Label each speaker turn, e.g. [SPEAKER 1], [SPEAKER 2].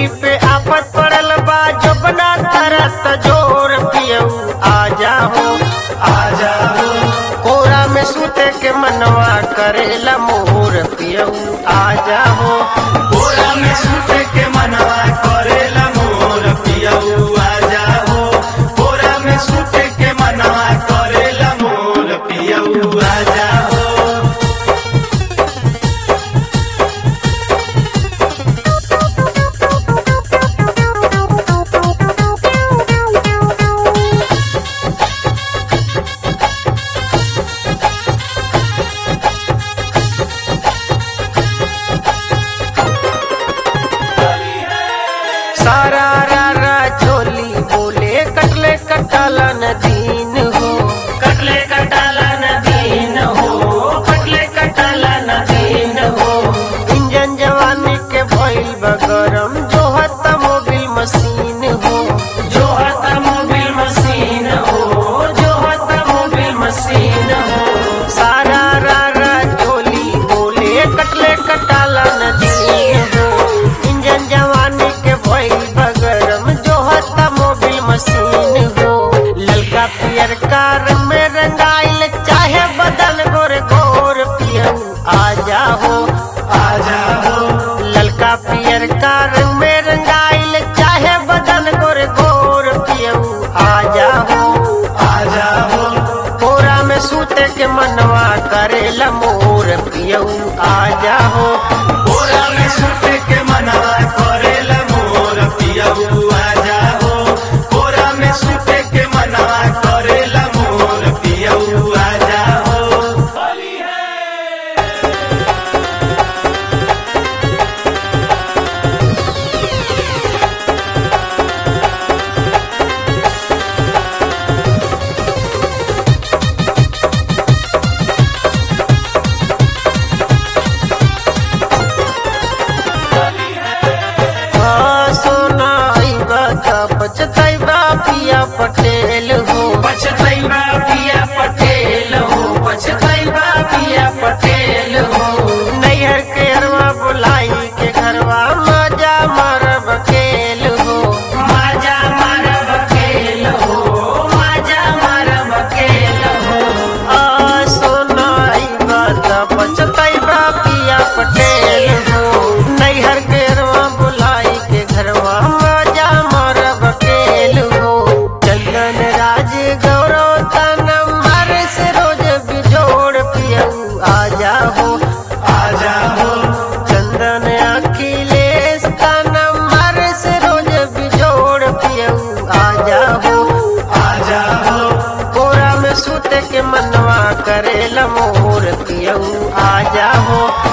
[SPEAKER 1] पे आफत पड़ल बा जो बना तरत जोर पियऊ आ जाओ
[SPEAKER 2] आ जाओ
[SPEAKER 1] कोरा में सूते के मनवा करेला मोर पियऊ आ जाओ
[SPEAKER 2] बोरा में सूत के मनवा करेला मोर पियऊ आ जाओ बोरा में सूत के मनवा करेला मोर पियऊ आ जाओ
[SPEAKER 1] सारा रा रा चोली बोले कटले कटालन दीन हो
[SPEAKER 2] कटले कटाला नदीन हो कटले कटाला नदीन हो
[SPEAKER 1] इंजन जवानी के भइल बगरम जो हत मोबिल मशीन हो
[SPEAKER 2] जो हता मोबिल मशीन हो जो हता मोबिल मशीन हो
[SPEAKER 1] सारा रा रा चोली बोले कटले कटालन दीन हो इंजन जवानी के भइल बगरम जो हत मोबिल मशीन हो ललका पियर कार में रंगाइल चाहे बदन गोर गोर पियऊ आ जाओ
[SPEAKER 2] आ जाओ
[SPEAKER 1] ललका पियर का रंग में रंगाइल चाहे बदन गोर गोर पियऊ आ जाओ
[SPEAKER 2] आ जाओ
[SPEAKER 1] कोरा में सूते के मनवा करेला मोर पियऊ आ जाओ
[SPEAKER 2] बोरा में सूत के मनवा करेला मोर पियऊ आ जाओ बोरा में सूत के मनवा करेला मोर पियऊ आ जाओ
[SPEAKER 1] हाँ सोना आइबा त पछतैबा पिया पटेल हो
[SPEAKER 2] पछतैबा पिया पटेल हो पछतैबा पिया पटेल हो
[SPEAKER 1] नैहर के अरवा बुलाई के घरवा मजा मारब खेल हो
[SPEAKER 2] माजा मारब खेल हो माजा मारब खेल हो
[SPEAKER 1] आ सोनाई बात पछतैबा पिया पटेल हो नैहर के रवा बुलाई के घरवा मजा मारब खेल हो चंदन राज गौरव तनम्बर से रोज बिजोड़ पियऊ आ जाओ
[SPEAKER 2] आ जाओ
[SPEAKER 1] चंदन अखिलेश तनम्बर से रोज बिजोड़ पियऊ आ जाओ
[SPEAKER 2] आ जाओ
[SPEAKER 1] कोरा में सूते के मनवा करेला मोर पियऊ आ जाओ